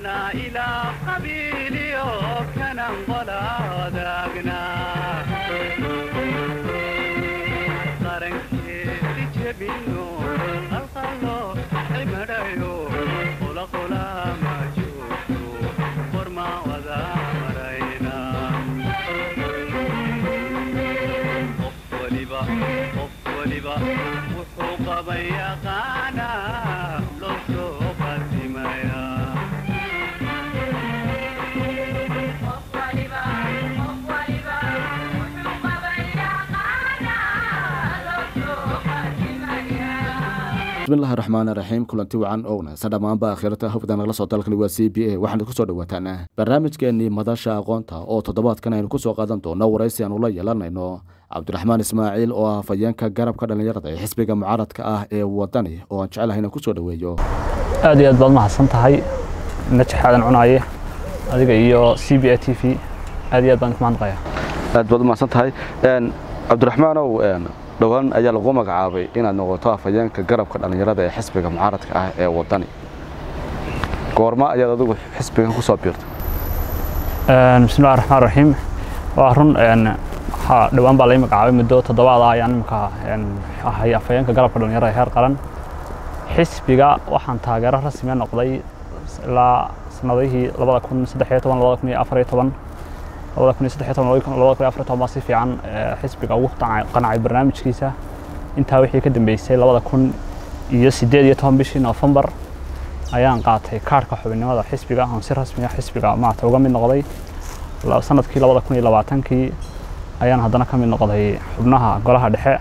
أنا إلى قبيلي وكان ولا ذاقنا qarankeedi jebino qalqalo cimadayo qula qula ma joogto qorma wada marayna qof waliba qof waliba wuxuu qaban yaqaana loo soo qadimaya bismillahi raxmaan raxiim kulanti wacan oo wanaagsan dhammaanba akhirata hawada nagala soo dalkani waa c b a waxaana kusoo dhawaataan barnaamijkeenii madasha aqoonta oo toddobaadkan aynu kusoo qaadan doono waraysi aanu la yeelanayno cabdiraxmaan ismaaciil oo ah hafayeenka garabka dhallinyarada ee xisbiga mucaaradka ah ee wadani oo aan jecelahay inaan kusoo dhoweeyo aad iyo aad baad mahadsan tahay najax aadan cunaaye adiga iyo c b a t v aad iyo aad baan ku mahadnaqayaa aad baad u mahadsan tahay cabdiraxmaanow dhowaan ayaa lagu magacaabay inaad noqoto hafayeenka garabka dhallinyarada ee xisbiga mucaaradka ah ee wadani goorma ayaad adigu xisbigan kusoo biirtay bismillahi raxmaan raxiim waa run waxaa dhowaan baa lai magacaabay muddo toddobaad ah ayaan imika ahay afhayeenka garabka dhallinyarada ee heer qaran xisbiga waxaan taageero rasmiya noqday ilaa sanadihii labada kun saddex iyo toban labada kun iyo afar iyo toban labada kun iyo saddex iyo toban labada kun iyo afar iyo toban baa si fiican xisbiga ugu qancay barnaamijkiisa intaa wixii ka dambeysay labada kun iyo siddeed iyo toban bishii noofembar ayaan qaatay kaarhka xubinnimada xisbiga oon si rasmiya xisbiga maarata uga mid noqday sanadkii labada kun iyo labaatankii ayaan haddana ka mid noqday xubnaha golaha dhexe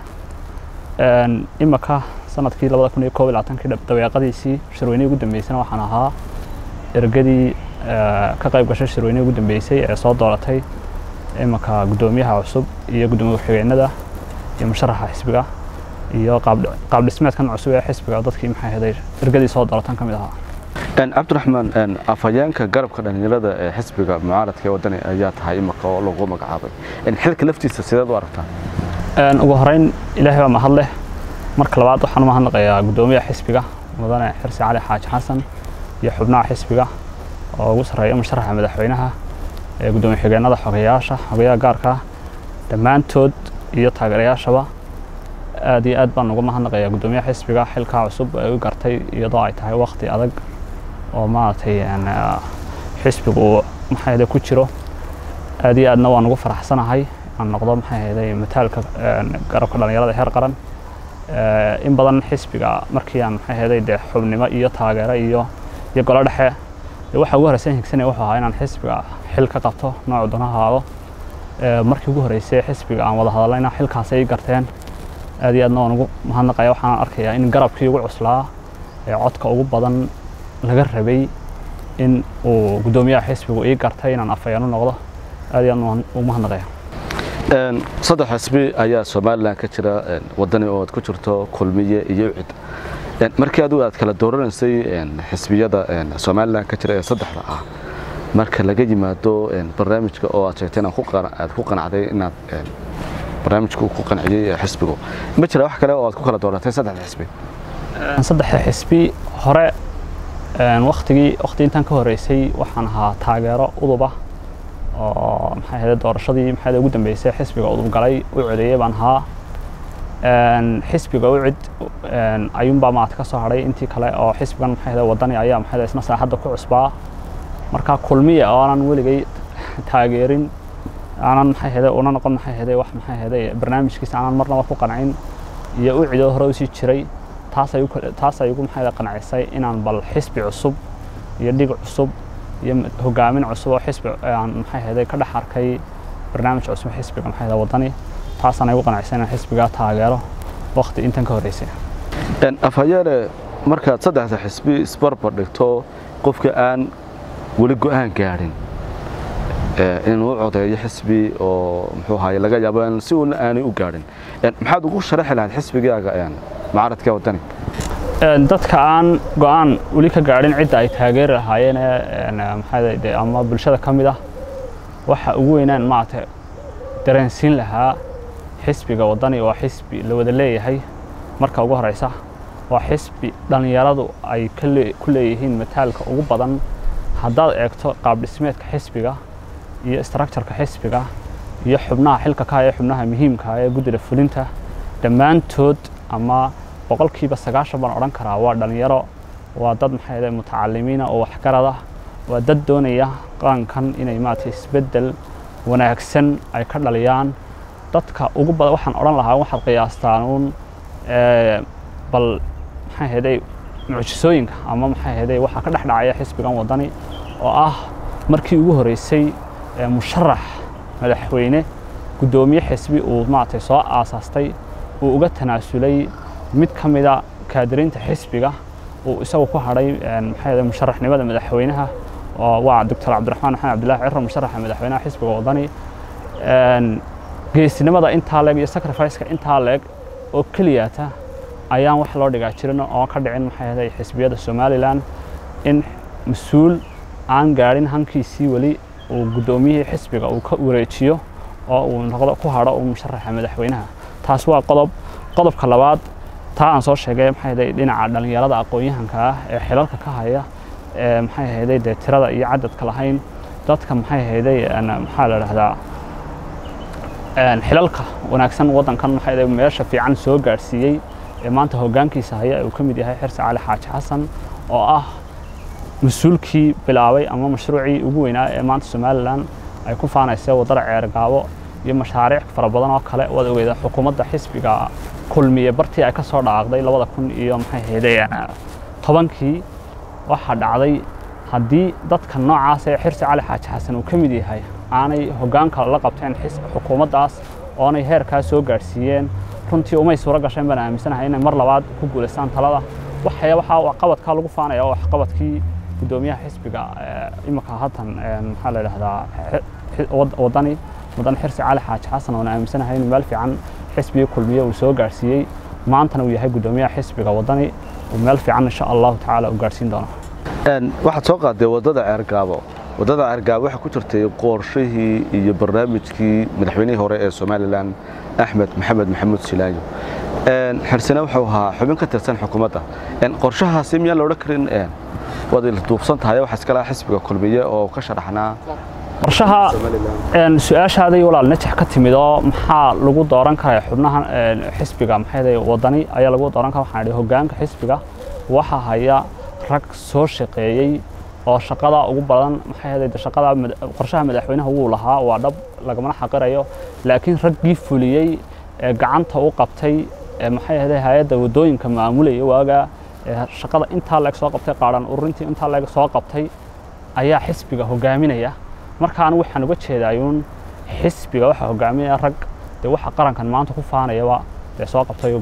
imika sanadkii labada kun iyo koob iyo labaatankii dabeeqadiisii shirweynihii ugu dambeysana waxaan ahaa ergadii ka qayb gashay shirweynihii ugu dambeysay ee soo dooratay imika guddoomiyaha cusub iyo guddoomiye ku-xigeenada iyo musharaxa xisbiga iyo qaab dhismeedkan cusub ee xisbiga dadkii maxay ahaday ergadii soo dooratan ka mid ahaa cabdiraxmaan afhayeenka garabka dhallinyarada ee xisbiga mucaaradka ee wadani ayaa tahay imika oo lagu magacaabay xilka laftiisa sideed u aragtaa ugu horeyn ilaahay baa mahad leh marka labaad waxaan u mahadnaqayaa guddoomiyaha xisbiga mudane xirsi cali xaaji xasan iyo xubnaha xisbiga oo ugu sarreeya musharaxa madaxweynaha ee guddoomiye xigeenada xogeyaasha xogeyaha gaarka dhammaantood iyo taageerayaashaba aad iyo aad baan uga mahadnaqayaa guddoomiyaha xisbiga xilkaa cusub ee u gartay iyadoo ay tahay waqti adag oo maaragtay xisbigu maxay ku jiro aad iyo aadna waan ugu faraxsanahay aan noqdo maxay ahayday mataalka garabka dhallinyarada heer qaran in badan xisbiga markii aan maxay ahayday dee xubnimo iyo taageero iyo iyo golo dhexe dee waxa ugu horeysa higsanaya wuxuu ahaa inaan xisbiga xil ka qabto noocu doona haado markii ugu horeysay xisbiga aan wada hadallayna xilkaas ay garteen aad iyo aadna waan ugu mahadnaqaya waxaan arkayaa in garabkii ugu cuslaa ee codka ugu badan laga rabay in uu guddoomiyaha xisbigu ii gartay inaan afayeen u noqdo aad iyo aadna waan ugu mahadnaqaya saddex xisbi ayaa somalilan ka jira wadani oo aad ku jirto kulmiye iyo ucid markii adigu aad kala dooranaysay xisbiyada somalilan ka jira ee saddexda ah marka laga yimaado barnaamijka oo aad sheegtay aad ku qanacday inaad barnaamijku ku qanciyey xisbigu ma jira wax kale oo aad ku kala dooratay saddexda xisbi saddexda xisbi hore waktigii wakti intaan ka horeysay waxaan ahaa taageero uduba oo maxay ahayd doorashadii maxay ugu dambeysay xisbiga udub galay u codeeyay baan ahaa xisbiga u cid ayuunbaa maarata ka soo hadhay intii kale oo xisbigan maxay ahayd wadani ayaa maxay ahayd isna saaxadda ku cusbaa marka kulmiya oo aanan weligay taageerin aanan maxay ahayd una noqon maxay ahayd wax maxay ahayd barnaamijkiisa aanan marnaba ku qancin iyo u cidoo hore usii jiray taas ay taas ay ugu maxay qancisay inaan bal xisbi cusub iyo dhig cusub iyo hogaamin cusub oo xisbi aan maxay ahayd ka dhex arkay barnaamij cusub xisbiga maxay ahayd wadani taasaan ay ugu qancisay inaan xisbiga taageero waqti intan ka horeysay afhayeene markaad saddexda xisbi isbarbar dhigto qofka aan weli go'aan gaadhin inuu codeeyo xisbi oo muxuu ahaye laga yaabo si uuna aanay u gaadhin maxaad ugu sharaxi lahayd xisbigaaga mucaaradka wadani dadka aan go'aan weli ka gaadhin cidda ay taageeri lahaayeen maxaa ama bulshada ka mid ah waxa ugu weynaan maaragtay dareensiin lahaa xisbiga wadani waa xisbi la wada leeyahay marka ugu horeysa waa xisbi dhallinyaradu ay ku leeyihiin mataalka ugu badan haddaad eegto qaab dhismeedka xisbiga iyo structureka xisbiga iyo xubnaha xilka ka haya xubnaha muhiimka ah ee guddida fulinta dhammaantood ama boqolkiiba sagaashan baan odhan karaa waa dhalinyaro waa dad maxay ahayd mutacalimiina oo waxgarada waa dad doonaya qarankan inay maaragtay isbeddel wanaagsan ay ka dhaliyaan dadka ugu badan waxaan odhan lahaa waxaad qiyaastaan uun bal maxay ahaydey mucjisooyinka ama maxay ahaydey waxaa ka dhex dhacaya xisbigan waddani oo ah markii ugu horreysay musharax madaxweyne guddoomiye xisbi uu maaragtay soo aasaastay uu uga tanaasulay mid ka mida kaadiriinta xisbiga uu isagu ku hadhay maxay ahayd musharaxnimada madaxweynaha oo waa doctor cabdiraxmaan maxamed cabdillaahi ciro musharaxa madaxweynaha xisbiga waddani geesinimada intaa leeg iyo sacrificeka intaa leeg oo keliyata ayaan wax loo dhigaa jirin oo ka dhicin maxay ahayd xisbiyada somalilan in mas-uul aan gaadhin hankiisii weli uu guddoomiyihii xisbiga uu ka wareejiyo oo uu noqdo ku hadho uu musharaxa madaxweynaha taas waa qodob qodobka labaad taa aan soo sheegay maxay ahayd dhinaca dhallinyarada aqoon-yahanka ah ee xilalka ka haya ee maxay ahayday dee tirada iyo cadadka lahayn dadka maxay ahayday maxaa la dhahdaa xilalka wanaagsan waddankan maxay ahayday meesha fiican soo gaadhsiiyey ee maanta hoggaankiisa haya uu ka mid yahay xirsi cali xaaji xasan oo ah mas-uulkii bilaabay ama mashruucii ugu weynaa ee maanta somalilan ay ku faanaysa waddada ceergaabo iyo mashaariic fara badan oo kale waad ogeeda xukuumadda xisbiga kulmiye bartii ay ka soo dhaaqday labada kun iyo maxay ahayday tobankii waxaa dhacday haddii dadka noocaas ee xirsi cali xaaji xasan uu ka mid yahay aanay hoggaanka la qabteen xukuumaddaas oonay heerkaas soo gaadhsiiyeen runtii umay suuro gasheen baan aaminsanahay inay mar labaad ku guulaystaan talada waxaya waxaa waxqabadkaa lagu faanaya oo waxqabadkii guddoomiyaha xisbiga imika haatan maxaa la idhahdaa waddani mudan xirsi cali xaaji xasan oona aaminsanahay inuu meel fiican xisbigii kulmiye uu soo gaadhsiiyey maantana uu yahay guddoomiyaha xisbiga waddani uu meel fiican insha allahu tacaala uu gaadhsiin doono waxaad soo qaaday waddada ceergaabo waddada ceergaabo waxaa ku jirtay qorshihii iyo barnaamijkii madaxweynihii hore ee somalilan axmed maxamed maxamuud silaayo xirsina wuxuu ahaa xubin ka tirsan xukuumadda qorshahaasi miyaan la odhan karin waad duubsan tahay waxa iska laha xisbiga kulmiye oo ka sharaxnaa qorshaha su-aashaaday walaal najax ka timid oo maxaa lagu dooran karaya xubnaha xisbiga maxay waddani ayaa lagu dooran kara waxaan idhi hoggaanka xisbiga waxaa haya rag soo shaqeeyey oo shaqada ugu badan maxay ahayd shaqada qorshaha madaxweynaha wuu lahaa waa dhab lagamana xaqirayo laakiin raggii fuliyey ee gacanta u qabtay maxay ahayd hay-adda waddooyinka maamulaya waaga shaqada intaa leeg soo qabtay qaadhan ururintii intaa leeg soo qabtay ayaa xisbiga hogaaminaya markaan waxaan uga jeedaayuun xisbiga waxaa hogaaminaya rag dee waxa qarankan maanta ku faanayaba dee soo qabtay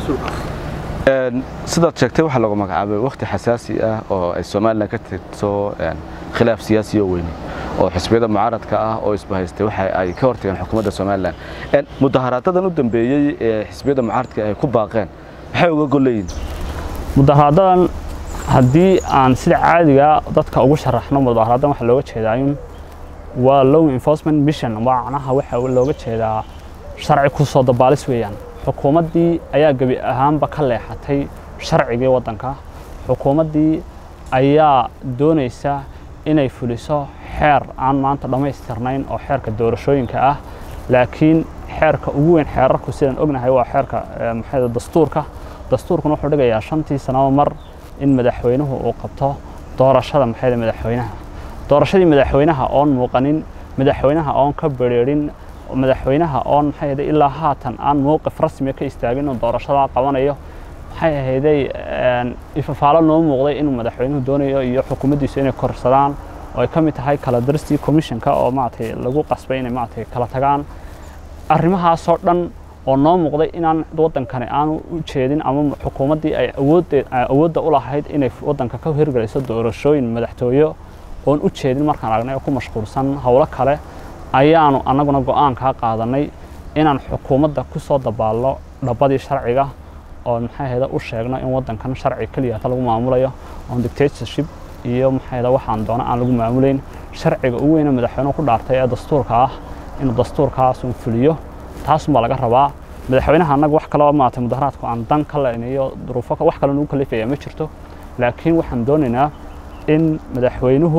sidaad sheegtay waxaa lagu magacaabay wakhti xasaasi ah oo ay somalilan ka tirto khilaaf siyaasi oo weyne oo xisbiyada mucaaradka ah oo isbahaystay waxa ay ka hortageen xukuumadda somalilan mudaharaadadan u dambeeyey ee xisbiyada mucaaradka ay ku baaqeen maxay uga golleeyihin mudaharaadadan haddii aan sida caadiga dadka ugu sharaxno mudaharaadadan waxaa looga jeedaayun waa low enforcement mission macnaha waxa looga jeedaa sharci ku soo dabaalis weeyaan xukuumaddii ayaa gebi ahaanba ka leexatay sharcigii waddanka xukuumaddii ayaa doonaysa inay fuliso xeer aan maanta dhammaystirnayn oo xeerka doorashooyinka ah laakiin xeerka ugu weyn xeerarku sidaan ognahay waa xeerka maxay dastuurka dastuurkuna wuxuu dhigayaa shantii sanaba mar in madaxweynuhu uu qabto doorashada maxayda madaxweynaha doorashadii madaxweynaha oon muuqanin madaxweynaha oon ka bereerin madaxweynaha oon maxay ahayd ilaa haatan aan mowqif rasmi ka istaagin inuu doorashadaa qabanayo maxay ahayday ifafaalo noo muuqday inuu madaxweynuhu doonayo iyo xukuumaddiisu inay korsadaan oo ay ka mid tahay kala daristii commissionka oo maaragtay lagu qasbay inay maaragtay kala tagaan arrimahaasoo dhan oo noo muuqday inaan waddankani aanu u jeedin ama xukuumaddii ay awoodde awoodda u lahayd inay waddanka ka hirgelayso doorashooyin madaxtooyo oon u jeedin markaan aragnay oo ku mashquulsan howlo kale ayaanu annaguna go'aankaa qaadanay inaan xukuumadda ku soo dabaalno dhabbadii sharciga oo maxay ahayda u sheegno in waddankan sharci keliyata lagu maamulayo oon dictatorship iyo maxay ahayda waxaan doono aan lagu maamulayn sharciga ugu weyne madaxweynuhu ku dhaartay ee dastuurka ah inuu dastuurkaasun fuliyo taasunbaa laga rabaa madaxweynaha annaga wax kaloo maaragtay mudaharaadku aan dan ka leynayo duruufo wax kaloo nagu kalifaya ma jirto laakiin waxaan doonaynaa in madaxweynuhu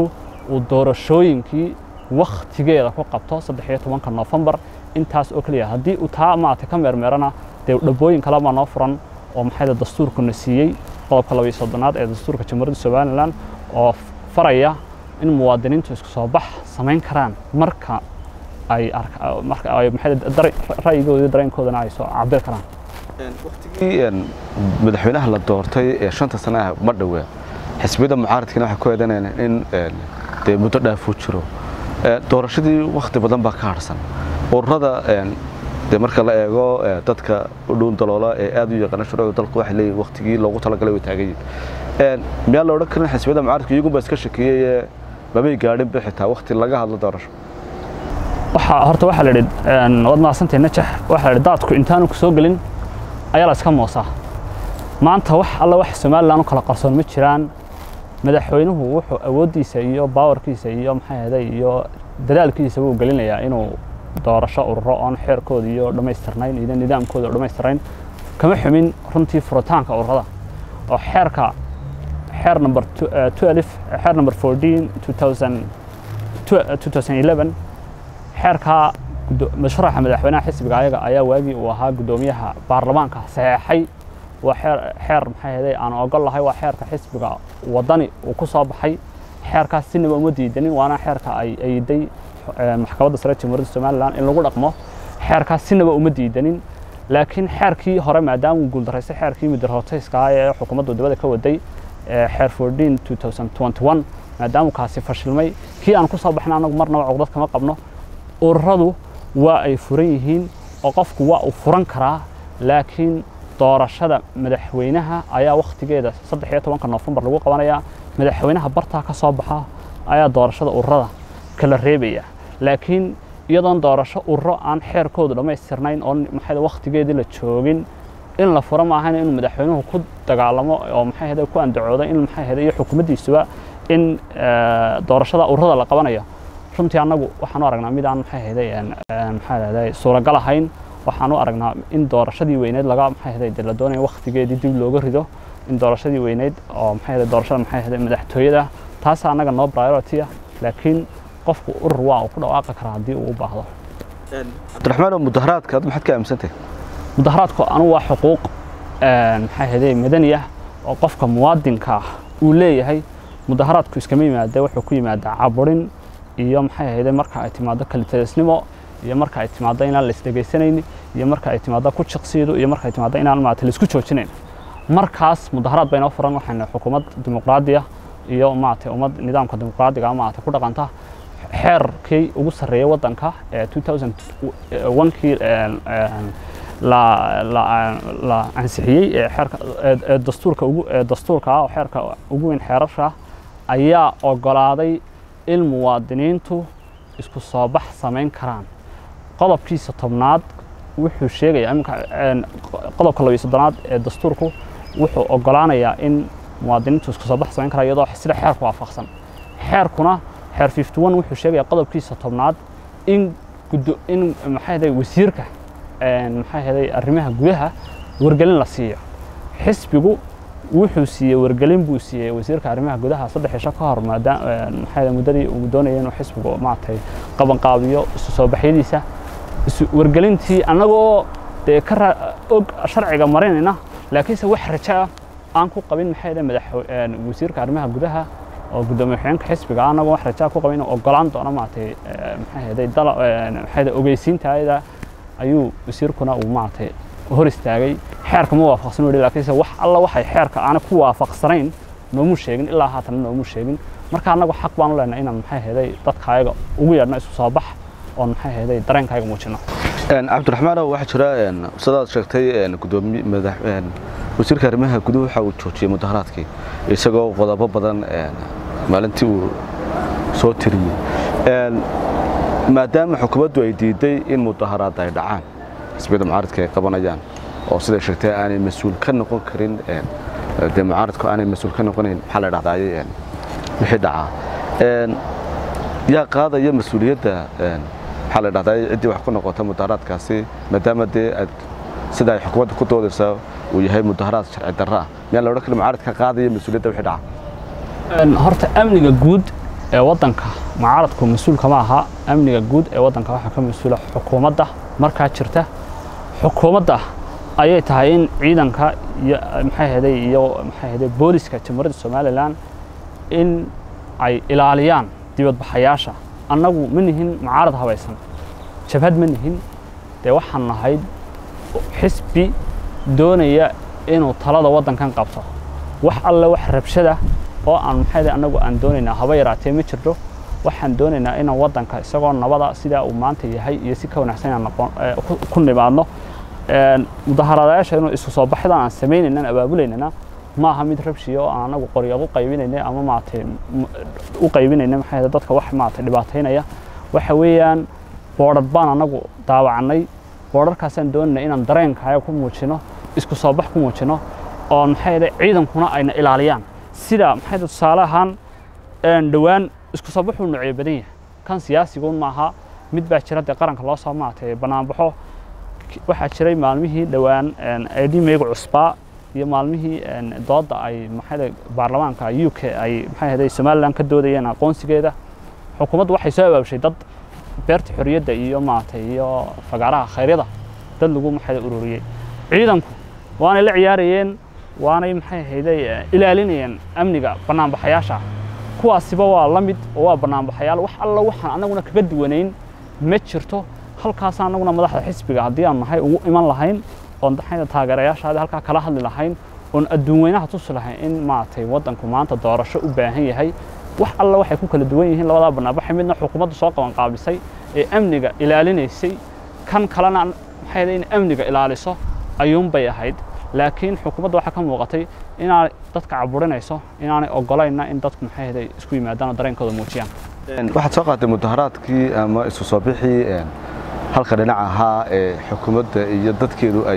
uu doorashooyinkii wakhtigeeda ku qabto saddex iyo tobanka noofembar intaas oo keliya haddii uu taa maaragtay ka meermeerana dee dhabooyin kale baa noo furan oo maxayda dastuurkuna siiyey qodobka laba iyo soddonaad ee dastuurka jamhuuriyadda somalilan oo faraya in muwaadiniintu isku soo bax samayn karaan marka ay marka ay maxay ra'yigooda dareenkoodana ay soo cabir karaan waqtigii madaxweynaha la doortay ee shanta sano ah ma dhowaa xisbiyada mucaaradkiina waxay ku eedanayaan in dee muddo dhaafuu jiro doorashadii wakhti badan baa ka harsan ururada dee marka la eego dadka u dhown daloola ee aad u yaqaana shuruucda dalku waxay leeyihin waqtigii loogu talagalay way taagan yihin miyaa la odhan karin xisbiyada mucaaradka iyagunbaa iska shakeeyey mabay gaadhinba xitaa waqti laga hadlo doorasho waxaa horta waxaa la yidhi waad mahadsantahay najax waxaa la yidhi daadku intaanu ku soo gelin ayaa la iska moosaa maanta wax alla wax somalilan u kala qarsoon ma jiraan madaxweynuhu wuxuu awooddiisa iyo baawarkiisa iyo maxay ahaday iyo dadaalkiisa wuu gelinayaa inuu doorasho ururo oon xeerkooda iyo dhammaystirnayn iyo nidaamkooda oo dhammaystirnayn kama xumin runtii furitaanka ururada oo xeerka xeer number 12 xeer number 14 2011 xeerka mashruuca madaxweynaha xisbiga ayaga ayaa waagii uu ahaa guddoomiyaha baarlamaanka saxeexay waa xeer xeer maxay ahaday aan ogol lahay waa xeerka xisbiga wadani uu ku soo baxay xeerkaas sinaba uma diidanin waana xeerka ay ayday maxkamadda sare jamhuuriyadda somalilan in lagu dhaqmo xeerkaas sinaba uma diidanin laakiin xeerkii hore maadaama uu guuldaraystay xeerkii midirhotayska ah ee xukuumaddu dibadda ka waday xeer 14 2021 maadaama kaasi fashilmay kii aan ku soo baxna anagu marnaba cugdad kama qabno ururadu waa ay furan yihiin oo qofku waa uu furan karaa laakiin doorashada madaxweynaha ayaa wakhtigeeda saddex iyo tobanka noofembar lagu qabanayaa madaxweynaha bartaa ka soo baxa ayaa doorashada ururada kala reebaya laakiin iyadoon doorasho ururo aan xeerkoodu dhammaystirnayn oo maxay wakhtigeedii la joogin in la furo maahan inuu madaxweynuhu ku dagaalamo oo maxay ahayd ku andacooda in maxay ahayd iyo xukuumaddiisuba in doorashada ururada la qabanayo runtii annagu waxaan u aragnaa mid aan maxay ahayd maxay ahayd suuragal ahayn waxaan u aragnaa in doorashadii weyneed laga maxay ahayd la doonayo wakhtigeedii dib looga rido in doorashadii weyneed oo maxay ahayd doorashada maxay ahayd madaxtooyada taas annaga noo priority ah laakiin qofku urur waa uu ku dhawaaqi karaa haddii uu u baahdo cabdiraxmaan oo mudaharaadka ad maxaad ka aaminsantahay mudaharaadku anu waa xuquuq maxay ahayd madani ah oo qofka muwaadinka ah uu leeyahay mudaharaadku iskama yimaada wuxuu ku yimaadaa caburin iyo maxay ahayd marka ay timaado kalitalisnimo iyo marka ay timaado inaan la isdhegaysanayn iyo marka ay timaado ku jiqsiido iyo marka ay timaado inaan maarata la isku joojinayn markaas mudaharaad baynoo furan waxayna xukuumad dimuqraadi ah iyo maarata ummad nidaamka dimuqraadiga maarata ku dhaqanta xeerkii ugu sarreeyay waddanka ee 2001kii la ansixiyey ee xeerka ee dastuurka ugu ee dastuurka ah oo xeerka ugu weyn xeerarka ayaa ogolaaday in muwaadiniintu isku soo bax samayn karaan qodobkiisa tobnaad wuxuu sheegayaa iminka qodobka labiyo soddonaad ee dastuurku wuxuu ogolaanayaa in muwaadiniintu isku soo bax samayn karaan iyadoo sida xeerku waafaqsan xeerkuna xeer 51 wuxuu sheegayaa qodobkiisa tobnaad in guddo in maxay ahayd wasiirka maxay ahayd arrimaha gudaha wargelin la siiyo xisbigu wuxuu siiyey wargelin buu siiyey wasiirka arrimaha gudaha saddex cisho ka hor maadaama maxay muddadii uu doonayay inuu xisbigu maaragtay qabanqaabiyo isu soo baxyadiisa wargelintii annagoo dee ka og sharciga marinayna laakiinse wax rajo ah aan ku qabin maxay ahayd madax wasiirka arrimaha gudaha oo guddoomiye xigeenka xisbiga annagoo wax rajo ku qabin inuu ogolaan doono maaragtay maxay ahayd dala maxay ahayd ogeysiintaayada ayuu wasiirkuna uu maaragtay hor istaagay xeerka ma waafaqsan weli laakiinse wax alla waxay xeerka aana ku waafaqsanayn noomu sheegin ilaa haatan noomu sheegin marka annagu xaq baan u leenahay inaan maxay ahayd dadkaayaga ugu yeedhno isu soo bax oon maxay ahayd dareenkaayaga muujino cabdiraxmaanow waxaa jira sidaad sheegtay gudoomiye madax wasiirka arrimaha guduhu waxa uu joojiyey mudaharaadkii isagoo qodobo badan maalintii uu soo tiriyey maadaama xukuumaddu ay diiday in mudaharaad ay dhacaan xisbiyada mucaaradka ay qabanayaan oo siday sheegtay aanay mas-uul ka noqon karin dee mucaaradku aanay mas-uul ka noqonayn maxaa la dhahdaye wixii dhacaa yaa qaadaya mas-uuliyadda maxaa la dhahdaye ciddii wax ku noqota mudaharaadkaasi maadaama dee aad sida ay xukuumadda ku doodaysaa uu yahay mudaharaad sharci darro ah miyaa la odhan karin mucaaradka qaadaya mas-uuliyadda wixii dhaca horta amniga guud ee waddanka mucaaradku mas-uulka ma aha amniga guud ee waddanka waxaa ka mas-uula xukuumadda markaa jirta xukuumadda ayay tahay in ciidanka iyo maxay ahaday iyo maxay ahaday booliska jamhuuriyadda somalilan in ay ilaaliyaan dibadbaxayaasha annagu ma nihin mucaarad habaysan jabhad ma nihin dee waxaan nahay xisbi doonaya inuu talada waddankan qabto wax alle wax rabshada oo aan maxay ahaday annagu aan doonaynaa haba yaraatee ma jirto waxaan doonaynaa inaan waddanka isagoo nabada sidaa uu maanta yahay iyo si ka wanaagsan inaan noqon ee, ku- ku nimaadno Een, mudaharadayaasha inuu isu soo baxdan aan samaynaynana abaabulaynana ma aha mid rabshiya oo aan anagu qoryo u qaybinayna ama maaragtay m- u qaybinayna maxay ahayd dadka wax maaragtay dhibaataynaya waxa weeyaan boodhar baan anagu daawacnay boodharkaasaan doonayna inaan dareenkaaga ku muujino isku soo bax ku muujino oo maxay ahayd ciidankuna ayna ilaaliyaan sida maxay ahayd tusaale ahaan een, dhowaan isku soo baxuu noocyo badan yahay kan siyaasiguun maaha mid baa jira dee qaranka loo soo maaragtay banaanbaxo waxaa jiray maalmihii dhowaan edimeyga cusbaa iyo maalmihii een, doodda ay maxay baarlamaanka u k ay maxay ahayd somalilan ka doodayeen aqoonsigeeda xukuumaddu waxay soo abaabshay dad beerta xorriyadda iyo maaragtay iyo fagaaraha khayryada dad lagu maxay ururiyey ciidanku waanay la ciyaarayeen waanay maxay ahayday ilaalinayeen amniga banaanbaxayaasha kuwaasiba waa la mid oo waa banaanbaxayaal wax alla waxaan annaguna kaga duwanayn ma jirto halkaas annaguna madaxda xisbiga haddii aan nahay ugu iman lahayn oon maxay taageerayaashaada halkaa kala hadli lahayn oon adduun weynaha tusi lahayn in maaragtay waddanku maanta doorasho u baahan yahay wax alla waxay ku kala duwan yihiin labadaa banaanbaxay midna xukuumaddu soo qaban qaabisay ee amniga ilaalinaysay kan kalena maxay ahayd in amniga ilaaliso ayuunbay ahayd laakiin xukuumadda waxaa ka muuqatay inaanay dadka caburinayso inaanay ogolayna in dadku maxay ahayd isku yimaadaan oo dareenkooda muujiyaan Een, waxaad soo qaatay mudaharaadkii ama isu soo bixii een, halka dhinac ahaa ee xukuumadda iyo dadkeedu ay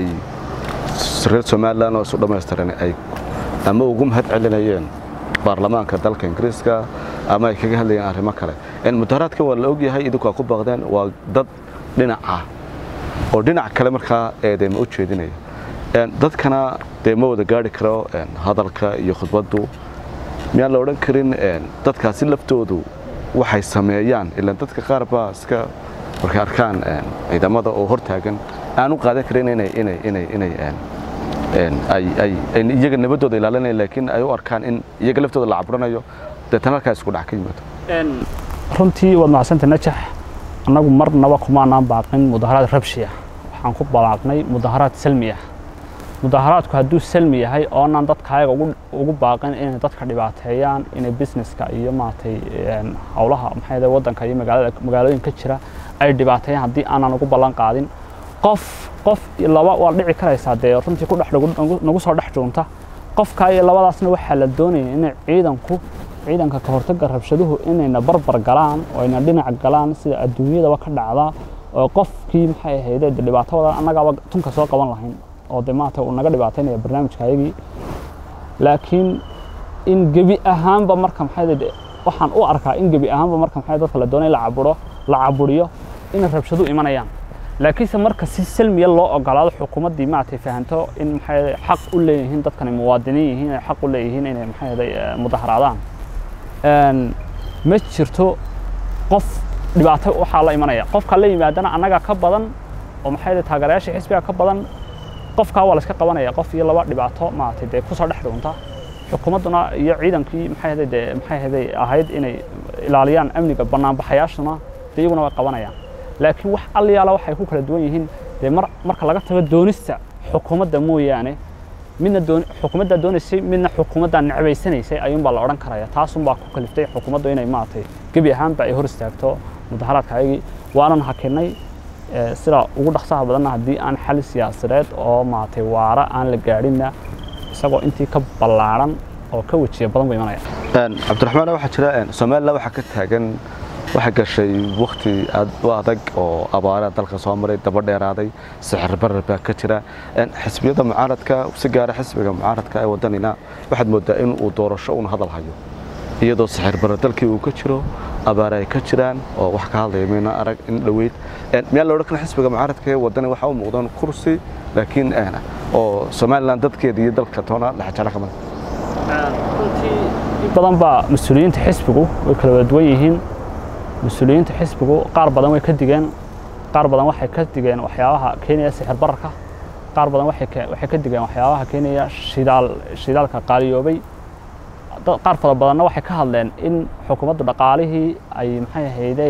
reer somalilan oo isu dhammaystiran ay ama ugu mahad celinayeen baarlamaanka dalka ingiriiska ama ay kaga hadlayeen arrimo kale Een, mudaharaadka waa la ogyahay idinku waa ku baaqdeen waa dad dhinac ah oo dhinac kale markaa eedeyma u jeedinaya Een, dadkana dee ma wada gaari karo een, hadalka iyo khudbaddu miyaan la odhan karin een, dadkaasi laftoodu waxay sameeyaan ilaan dadka qaar baa iska markay arkaan een, ciidamada oo hortaagan aan u qaadan karin inay inay inay inay een, een, ay ay ay iyaga nabadooda ilaalinayaan laakiin ay u arkaan in iyaga laftooda la caburanayo deetana halkaa isku dhac ka yimaado runtii waad mahadsantay najax annagu marnaba kumaanaan baaqin mudaharaad rabshiya waxaan ku balaaqnay mudaharaad salmi ah mudaharaadku hadduu salmi yahay oonaan dadkaayaga ugu, ugu baaqin inay dadka dhibaateeyaan inay businesska iyo maaragtay een, howlaha maxay ahayd waddanka iyo magaalada magaalooyinka jira ay dhibaateeyaan haddii aanan ugu ballan qaadin qof qof iyo laba waa dhici karaysaa dee runtii ku dhex nagu- nagu- nagu soo dhex joogta qofka iyo labadaasna waxaa la doonaya inay ciidanku ciidanka ka hortagga rabshaduhu inayna barbar galaan oo ayna dhinac galaan sida adduunyadaba ka dhacda oo qofkii maxay ahayde dee dhibaato wadan annagaaba tunka soo qaban lahayn oo dee maanta uu naga dhibaataynaya barnaamijka ayagii laakiin in gebi ahaanba marka maxay ahayde waxaan u arkaa in gebi ahaanba marka maxay dadka la doonay la caburo la caburiyo inay rabshadu imanayaan laakiinse marka si salmiya loo ogolaado xukuumaddii maaragtay fahanto in maxay ahayde xaq u leeyihiin dadkani muwaadiniin yihiin ay xaq u leeyihiin inay maxay ahayde mudaharaadaan een, ma jirto qof dhibaato waxaa la imanaya qofka la yimaadana annaga ka badan oo maxay ahayde taageerayaasha xisbiga ka badan qofkaa waa la iska qabanaya qof iyo laba dhibaato maaragtay dee kusoo dhex dhuunta xukuumadduna iyo ciidankii maxay ahayde dee maxay ahayde ahayd inay ilaaliyaan amniga banaanbaxayaashuna dee iyaguna way qabanayaan laakiin wax alliyaala waxay ku kala duwan yihiin dee mar marka laga tago doonista xukuumadda mooyaane midna doon xukuumaddaa doonaysay midna xukuumaddaa necbaysanaysay ayuunbaa la odhan karaya taasunbaa ku kaliftay xukuumaddu inay maaragtay gebi ahaanba ay hor istaagto mudaharaadka ayagii waanan hakinay ee, sida ugu dhaqsaha badanna haddii aan xal siyaasadeed oo maaragtay waara aan la gaadhinna isagoo intii ka ballaaran oo ka wejiya badan buu imanaya Een, cabdiraxmaan waxaa jira een, somalilan waxaa ka taagan waxaa gashay wakti aad u adag oo abaara dalka soo maray daba dheeraaday sixir barar baa ka jira Een, xisbiyada mucaaradka si gaara xisbiga mucaaradka ee wadanina waxaad moodaa in uu doorasho uun hadal hayo iyadoo sixir barar dalkii uu ka jiro abaara ay ka jiraan oo wax ka hadlaya mayna arag in dhoweyd Een, miyaa la odhan kara xisbiga mucaaradka ee wadani waxaa u muuqdaan kursi laakiin een, oo somalilan dadkeeda iyo dalka toona dhexjecla ka mid runtii in badan baa mas-uuliyiinta xisbigu way kala wada duwan yihiin mas-uuliyiinta xisbigu qaar badan way ka digeen qaar badan waxay ka digeen waxyaabaha keenaya sixir bararka qaar badan waxay ka waxay ka digeen waxyaabaha keenaya shidaal shidaalka qaaliyoobay dad qaar fara badanna waxay ka hadleen in xukuumaddu dhaqaalihii ay maxay ahaydey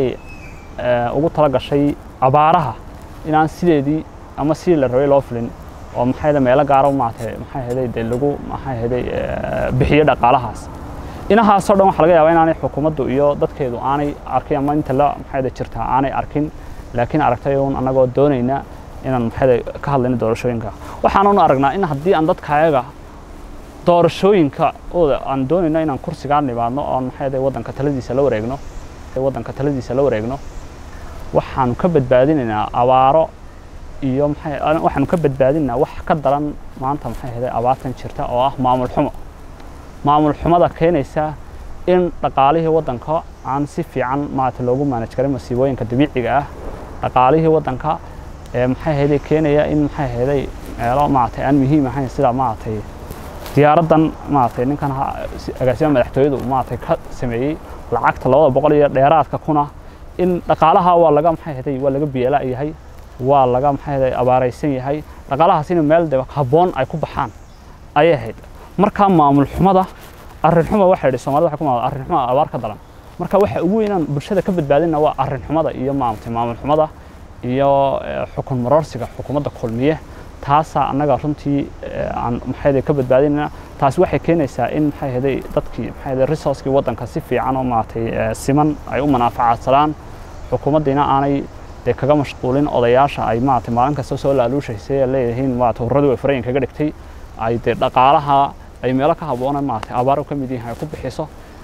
ugu tala gashay abaaraha inaan sideedii ama sidii la rabay loo filin oo maxay ahayd meelo gaara maaragtay maxay ahaydey dee lagu maxay ahaydey bixiyo dhaqaalahaas inahaasoo dhan waxaa laga yaabaa inaanay xukuumaddu iyo dadkeedu aanay arkin ama inta la maxay ahayd jirtaa aanay arkin laakiin aragtay uun annagoo doonayna inaan maxay ka hadlayno doorashooyinka waxaanan aragnaa in haddii aan dadkayaga doorashooyinka ooda aan doonayno inaan kursigaa nimaadno oon maxay ahayd waddanka taladiisa la wareegno waddanka taladiisa la wareegno waxaanu ka badbaadinaynaa abaaro iyo maxay waxaanu ka badbaadinaynaa wax ka daran maanta maxay ahayd abaartan jirta oo ah maamul xumo maamul xumada keenaysa in dhaqaalihii waddanka aan si fiican maarata loogu maanaj karin masiibooyinka dabiiciga ah dhaqaalihii waddanka ee maxay ahayd keenaya in maxay ahayd meelo maaragtay aan muhiim ahayn sida maaragtay diyaaraddan maaragtay ninkan agaasima madaxtooyadu maaragtay ka sameeyey lacagta labada boqol iyo dheeraadka kuna in dhaqaalaha waa laga maxay ahayd waa laga biyeela yahay waa laga maxay ahayd abaaraysan yahay dhaqaalahaas in meel de habboon ay ku baxaan ayay ahayd markaa maamul xumada arrin xuma waxay idhi soomaalida waxay ku maamul arrin xuma abaar ka daran marka waxa ugu weynaan bulshada ka badbaadina waa arrin xumada iyo maamultay maamul xumada iyo xukun maroorsiga xukuumadda kulmiye taasaa annaga runtii aan maxay ka badbaadinayna taasi waxay keenaysaa in maxay ahayd dadkii maxay ahayd resourcekii waddanka si fiican oo maaragtay siman ay u manaafacaadsadaan xukuumaddiina aanay dee kaga mashquulin odayaasha ay maaragtay maalin kasta soo laaluushaysay ee leeyihiin maaragtay hurradii way farayin kaga dhigtay ay dee dhaqaalaha ay meelo ka habboona maaragtay abaar ka mid yihiin ay ku bixiso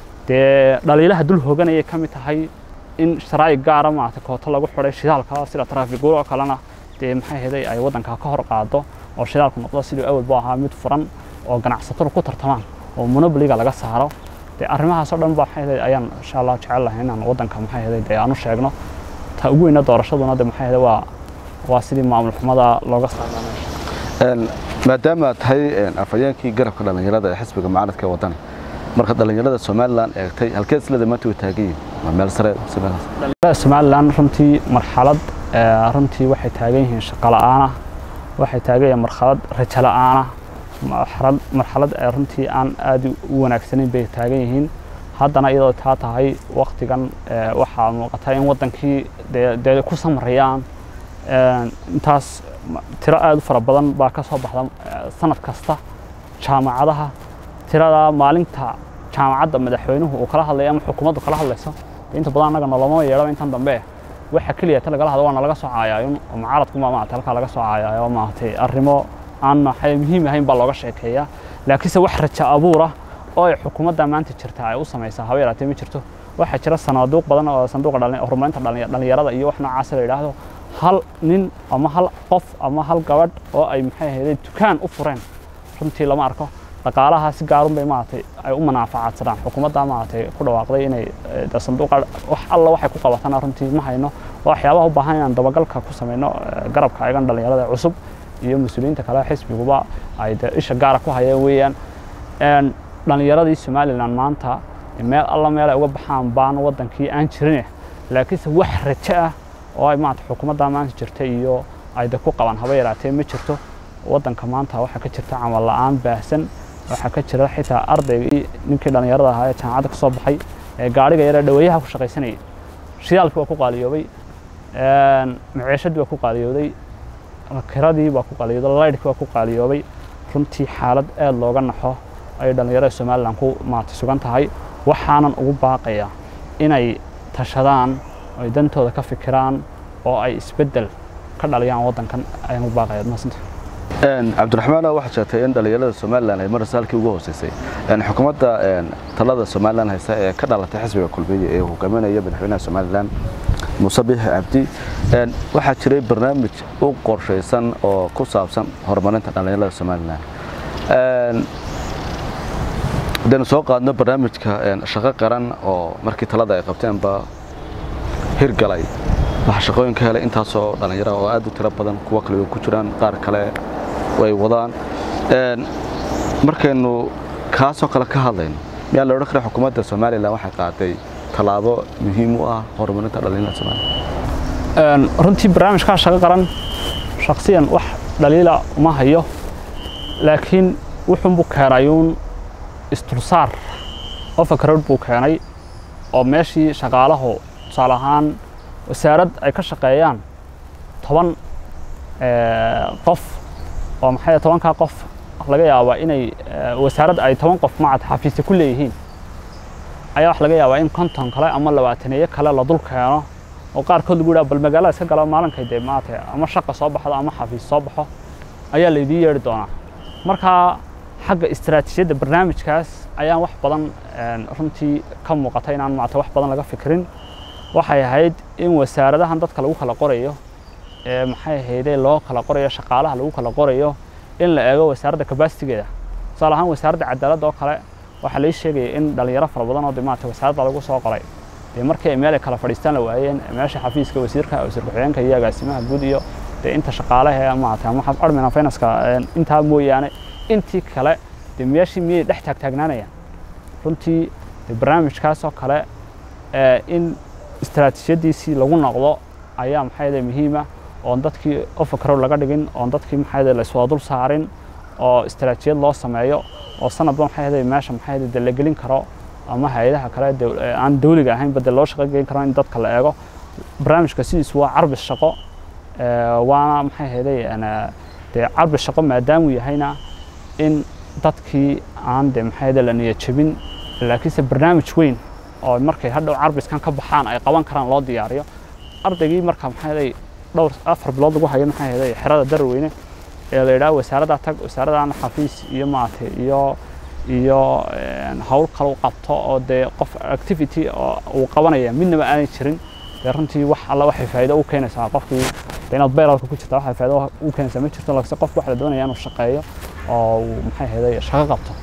dee dhaliilaha dul hooganayay ka mid tahay in sharaa'ig gaara maaragtay kooto lagu xidhay shidaalka sida traafiguur oo kalena dee maxay ahayd ay waddanka ka hor qaado oo shidaalku noqdo sidii awalba ahaa mid furan oo ganacsatadu ku tartamaan oo monobliga laga saaro dee arrimahaas oo dhan ba maxay ahayd ayaan insha allah jecel lahay inaan waddanka maxay ahayd dee aan u sheegno ta ugu weyna doorashaduna de maxay ahayd waa waa sidii maamul xumada looga saarnaanayo maadaama aad tahay afhayeenkii garabka dhallinyarada ee xisbiga mucaaradka ee waddani marka dhallinyarada somalilan eegtay halkeed isleda maanta way taagan yihiin waa meel sare dhallinyarada somalilan runtii marxalad runtii waxay taagan yihiin shaqo la'aana waxay taagan yihiin marxalad rajo la'aana marxalad marxalad runtii aan aad u wanaagsanayn bay taagan yihiin haddana iyadoo taa tahay waktigan waxaa muuqata in waddankii dee ku samarayaan intaas tiro aad u fara badan baa ka soo baxda sanad kasta jaamacadaha tirada maalinta jaamacadda madaxweynuhu uu kala hadlayo ama xukuumaddu kala hadlayso inta badan annaga noloma yeedhaba intan dambe waxa keliya ta lagala hadlo waa nalaga soo caayaayo oo mucaaradku ma maarata halkaa laga soo caayaayo maaragtay arrimo aan maxay muhiim ahayn baa looga sheekeeyaa laakiinse wax rajo abuura oo ay xukuumadda maanta jirta ay u samaysaa haba yaraatee ma jirto waxaa jira sanaaduuq badan oo sanduuqa horumarinta dhallinyarada iyo wax noocaas la yidhaahdo hal nin ama hal qof ama hal gabadh oo ay maxay ahayd dukaan u fureen runtii lama arko dhaqaalaha si gaarun bay maaragtay ay u manaafacaadsadaan xukuumadda maaragtay ku dhawaaqday inay sanduuqa wax alla waxay ku qabatana runtii ma hayno waa waxyaabaha u baahan inaan dabagalka ku samayno garabka ayagan dhallinyarada cusub iyo mas-uuliyiinta kale xisbiguba ay de isha gaara ku hayeen weeyaan dhallinyaradii somalilan maanta meel alla meel ay uga baxaan baan waddankii aan jirine laakiinse wax rajo ah oo ay maarata xukuumadda maanta jirta iyo ay de ku qabaan haba yaraatee ma jirto waddanka maanta waxaa ka jirta camal la'aan baahsan waxaa ka jira xitaa ardaygii ninkii dhallinyarada ahaa ee jaamacadda ka soo baxay ee gaadhiga yaree dhaweeyaha ku shaqaysanayay shidaalkii waa ku qaaliyoobay maciishadii waa ku qaaliyooday kiradii waa ku qaaliyooday laydhkii waa ku qaaliyoobay runtii xaalad aad looga naxo ay dhallinyarada somalilan ku maarata sugan tahay waxaanan ugu baaqaya inay tashadaan ay dantooda ka fikiraan oo ay isbeddel ka dhaliyaan waddankan ayaan ugu baaqaya maasanta cabdiraxmaan waxaad sheegtay in dhallinyarada somalilan ay marasa halkii ugu hooseysay xukuumadda talada somalilan haysa ee ka dhalatay xisbiga kulmiye ee hogaaminaya madaxweynaha somalilan muuse biixi cabdi waxaa jiray barnaamij u qorshaysan oo ku saabsan horumarinta dhallinyarada somalilan haddaynu soo qaadno barnaamijka shaqo qaran oo markii talada ay qabteenba hirgalay waxaa shaqooyin ka helay intaasoo dhallinyara oo aad u tiro badan kuwo kale ku jiraan qaar kale way wadaan markaynu kaasoo kale ka hadlayno miyaa la odhan kara xukuumadda somalilan waxay qaaday tallaabo muhiim u ah horumarinta dhalinyarada somalilan runtii barnaamijkaa shaqo qaran shaksiyan wax dhaliila uma hayo laakiin wuxuunbuu keenayuun istulsaar ofakarod buu keenay oo meeshii shaqaalahu tusaale ahaan wasaarad ay ka shaqeeyaan toban qof oo maxay tobankaa qof laga yaabaa inay wasaarad ay toban qof macad xafiisya ku leeyihiin ayaa wax laga yaabaa in konton kale ama labaataneeyo kale la dul keeno oo qaarkood lagu yidhaha bal magaalada iska galo maalinkay dee maaragtay ama shaqa soo baxdo ama xafiis soo baxo ayaa laydiin yeedhi doonaa markaa xagga istaraatiijiyadda barnaamijkaas ayaan wax badan runtii ka muuqata inaan maarata wax badan laga fikirin waxay ahayd in wasaaradahan dadka lagu kala qorayo ee maxay ahaydee loo kala qorayo shaqaalaha lagu kala qorayo in la eego wasaaradda kabasitigeeda tusaale ahaan wasaaradda cadaaladda oo kale waxaa lai sheegaya in dhalinyaro fara badan oo de maarata wasaaradda lagu soo qoray dee markii ay meel ay kala fadhiistaan la waayeen meesha xafiiska wasiirka wasiir ku-xigeenka iyo agaasimaha guud iyo dee inta shaqaalaha maarata ama admin finanska intaa mooyaane intii kale dee meeshii miyay dhex taagtaagnaanayaan runtii dee barnaamijkaas oo kale in istaraatiijiyadiisii lagu noqdo ayaa maxay muhiima oon dadkii ofakarow laga dhigin oon dadkii maxay la iswada dul saarin oo istaraatiijiyad loo sameeyo oo sanadba maxay meesha maxay de la gelin karo ama hay-adaha kale aan dawliga ahayn bade loo shaqo gelin karo in dadka la eego barnaamijka sidiisu waa carbis shaqo waana maxay ahayday dee carbis shaqo maadaamuu yahayna in dadkii aan de maxay la niyad jebin laakiinse barnaamij weyn oo markay hadhow carbiskan ka baxaan ay qaban karaan loo diyaariyo ardaygii marka maxay dhowr afar bilood lagu hayo maxay ahayday xerada darweyne ee la yidhaha wasaaradda tag wasaaraddan xafiis iyo maaragtay iyo iyo hawl kale u qabto oo dee qof activity oo uu qabanaya midnaba aanay jirin dee runtii wax alla waxay faa'iido u keenaysaa qofkii dee inaad beeralka ku jirta waxay faa'iido u keenaysaa ma jirto laakiinse qofku waxa la doonaya inuu shaqeeyo oo uu maxay ahayday shaqo qabto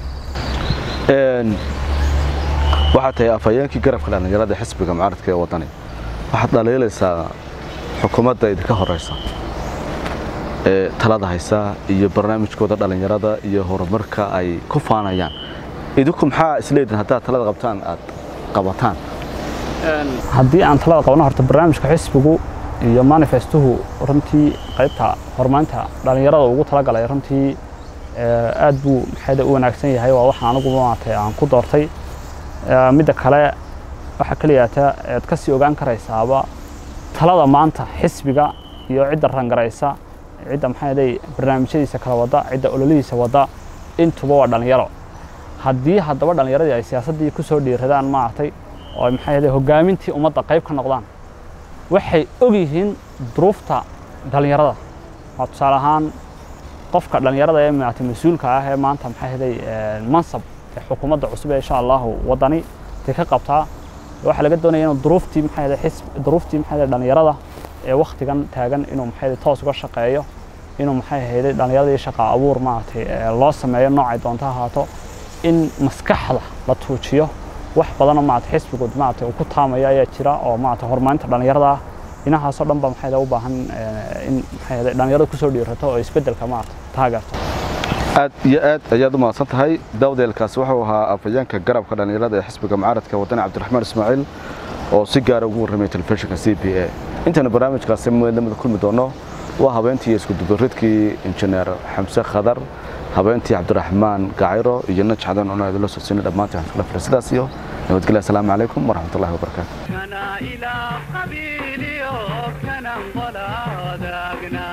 waxaad tahay afhayeenkii garabka dhallinyarada xisbiga mucaaradka ee waddani waxaad dhaliilaysaa xukuumadda idinka horeysa ee talada haysa iyo barnaamijkooda dhallinyarada iyo horumarka ay ku faanayaan idinku maxaa isleedihin haddaad talada qabtaan aad qabataan haddii aan talada qabno horta barnaamijka xisbigu iyo manifestuhu runtii qaybta horumarinta dhallinyarada ugu talagalay runtii aad buu maxayda u wanaagsan yahay waa waxaan anigu maaragtay aan ku doortay midda kale waxaa keliyaata aad ka sii ogaan karaysaaba talada maanta xisbiga iyo cidda rangaraysa cidda maxay barnaamijyadiisa kala wada cidda ololihiisa wada intuba waa dhallinyaro haddii haddaba dhallinyaradii ay siyaasaddii ku soo dhiiradaan maaragtay oo maxay hogaamintii ummadda qayb ka noqdaan waxay og yihiin duruufta dhallinyarada waa tusaale ahaan qofka dhallinyarada ee maaragtay mas-uulka ah ee maanta maxay ahaday mansab ee xukuumadda cusub ee insha allahu waddani tay ka qabtaa waxaa laga doonaya inuu duruuftii maxay ahaday xisb duruuftii maxay ahaday dhallinyarada ee wakhtigan taagan inuu maxay ahaday toos uga shaqeeyo inuu maxay ahayd dhallinyaradii shaqa abuur maaragtay loo sameeyo noocay doonto ahaato in maskaxda la tuujiyo wax badanoo maaragtay xisbigood maaragtay uu ku taamayo ayaa jira oo maaragtay horumarinta dhallinyarada ah inahaasoo dhan ba maxay u baahan in maxay ahayd dhallinyarada kusoo dhiirato oo isbeddelka maaragtay taageerto aad iyo aad ayaad u mahadsan tahay dawdeelkaasi wuxuu ahaa afhayeenka garabka dhallinyarada ee xisbiga mucaaradka waddani cabdiraxmaan ismaaciil oo si gaara ugu warramay telefishinka c b a intaynu barnaamijkaasi lamida kulmi doono waa habeentii iskudubaridkii injineer xamse khadar habeentii cabdiraxmaan gacayro iyo naj cadan oona idinla soo siinay dhammaantii waxaan kala firay sidaas iyo nabadgelya asalaamu calaykum waraxmatullahi wabarakaatu كنا إلى قبيلي وكنا انقلادقنا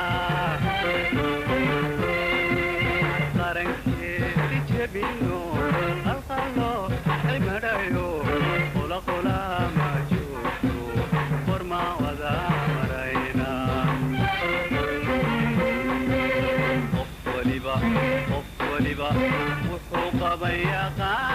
قرنكي جبينو القلو المدايو قلا قلا ما جوتو ورما وذا مرينا قف ولبا قف ولبا وحوق بيقان